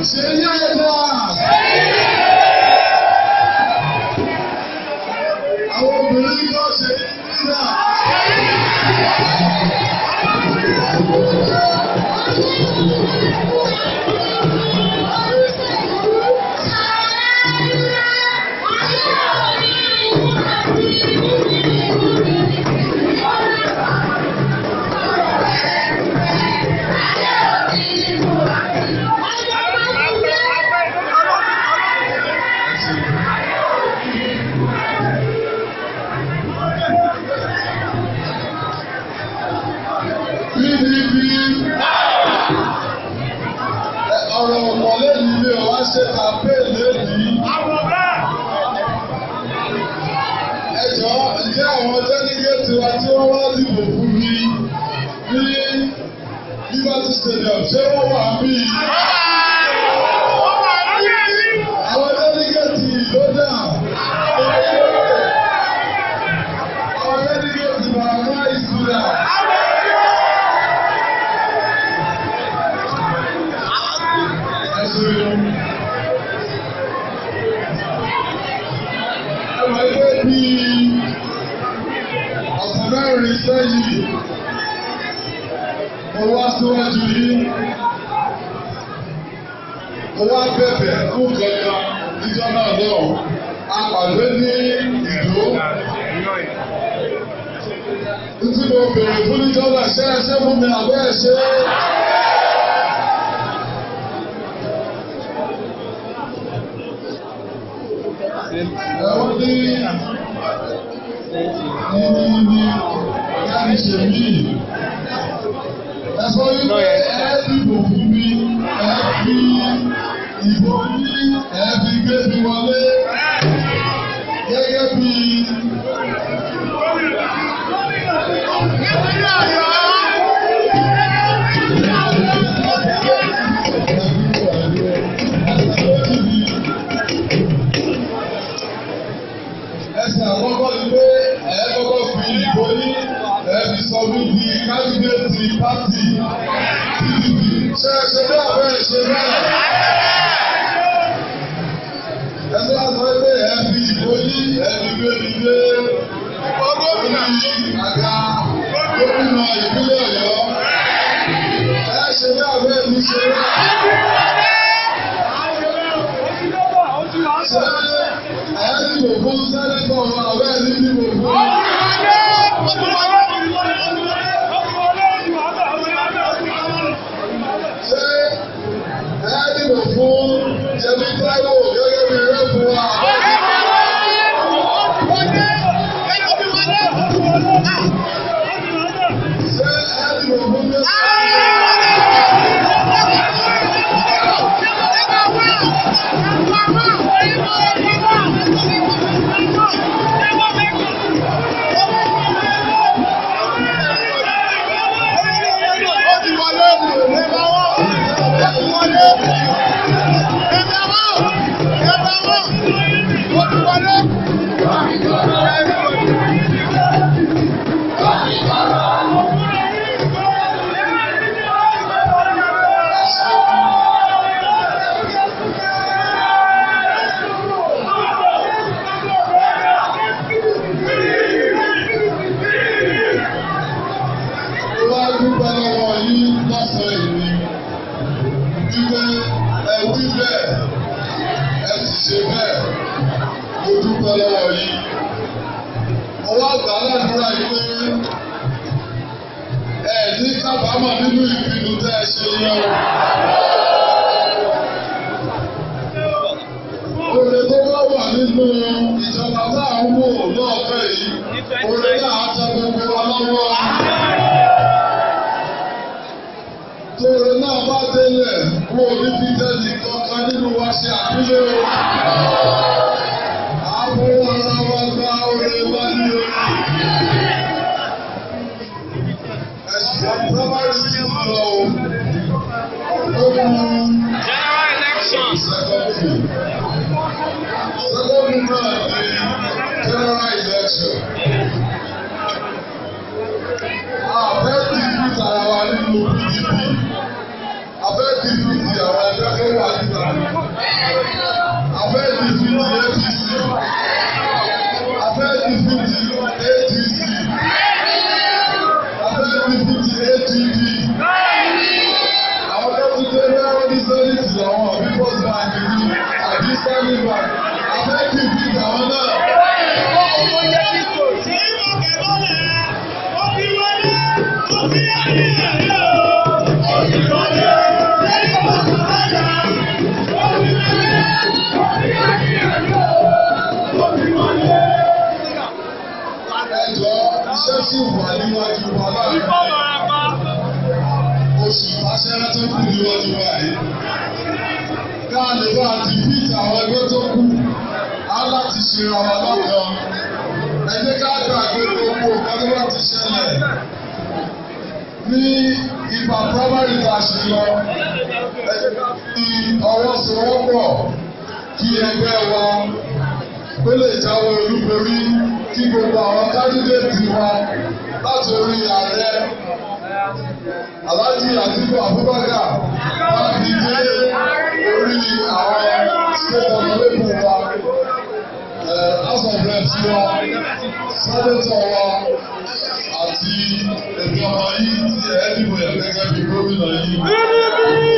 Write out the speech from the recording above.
ṣe ní ẹ̀dá. Àwọn obìnrin náà ṣe ní nígbà. PDP ọ̀rọ̀ ọ̀pọ̀ lẹ́yìn ilé ọ̀wá ṣe kàmpé lẹ́yìn. Ẹ jọ̀ọ́ ǹjẹ́ àwọn délégéètì wa tí wọ́n wá dìbò fún mi ní Liberty Stadium ṣé wọ́n wà bí? Àwọn délégéètì ló dà. Àwọn délégéètì wà náà ìsúra. Ẹ̀rọ ẹgbẹ́ bí ọ̀sán mẹ́rin sẹ́yìn, mo wá síwájú yìí, mo wá bẹ̀bẹ̀ fún kankan níjọ́ náà náà, a pàdé ní ìlú. Títí mo bèrè fún níjọ́ náà, ṣé ẹ ṣé fún mi àbẹ́ ẹ ṣe é? Ẹ̀wọ́n ní ní ní káàdì ṣe mí. Ẹ sọ wípé ẹ dìbò fún mi, ẹ fi ìbò ní ẹ fi gbé mi wọlé. Gẹ́gẹ́ bí ẹsẹ̀ àkọ́kọ́ ni pé ẹ kọ́kọ́ fi ìbò ní ẹ fi sọ mí di kandidate party PDP. Ṣé ẹ ṣe bẹ́ẹ̀ bẹ́ẹ̀ ṣe bẹ́ẹ̀? Ẹ sọ àtọ́ pé ẹ fi ìbò ní ẹ fi gbé mi dé gómìnà àga gómìnà ìpínlẹ̀ Ọ̀yọ́. Ẹ ṣe bẹ́ẹ̀ bẹ́ẹ̀ mi ṣe bẹ́ẹ̀. Ṣé ẹ dìbò fún sẹ́nẹ́tọ̀ ọ̀rẹ́ ẹ ní dìbò fún? Ṣé ẹ dìbò fún Yẹmí Táíwò gẹ́gẹ́ bí rẹ́pù wa? Ṣé ẹ dìbò fún Mẹ́sàn-án? Mo wá dúpẹ́ lọ́wọ́ yín lọ́sàn-án yìí wípé ẹ wí bẹ́ẹ̀ ẹ sì ṣe bẹ́ẹ̀ mo dúpẹ́ lọ́wọ́ yín. Mo wá gbà á ládùúrà yìí pé ẹ ní kábàámọ̀ nínú ìpinnu tẹ́ ẹ ṣe yẹn o. Oore tó bá wà nínú ìjọba tá à ń wò lọ́ọ̀fẹ́ yìí, oore náà á tẹ gbogbo wa lọ́wọ́. Tóore náà bá délẹ̀, wo ní Bíjẹ́lì kankan nínú wa ṣe àpílẹ̀ o. Àwọn ara wa gba oore wa ní o. Ẹ̀sùn primary school lọ o. Ó mú General elections. secondary. Secondary náà ní general election. Àbẹ́ dìbìtì ara wa nínú PDP. Abẹ́ dìbìtì àwọn ẹgbẹ́ tó wà níta níwájú wa láàrin oṣù ìbáṣẹ́rẹ́ tó kù níwájú wa yìí. Ká lè bá ti bíìt àwọn ẹgbẹ́ tó kù, á láti ṣe ra wa lọ́kàn. Ẹ jẹ́ ká gbàgbé gbogbo nǹkan tó bá ti ṣẹlẹ̀ ní ìgbà primary ta ṣe lọ. Ẹ jẹ́ ká fi ọwọ́ sowọ́pọ̀ kí ẹgbẹ́ wa ó lè jáwé olúborí kí gbogbo àwọn kandidate wa láti orí ààrẹ Alhaji Atiku Abubakar wá fi dé orí àwọn state honorable wa house of reps wa senator wa àti ẹgbẹ́ ọmọ yìí tí ẹ dìbò yẹn gẹ́gẹ́ bí gómìnà yìí.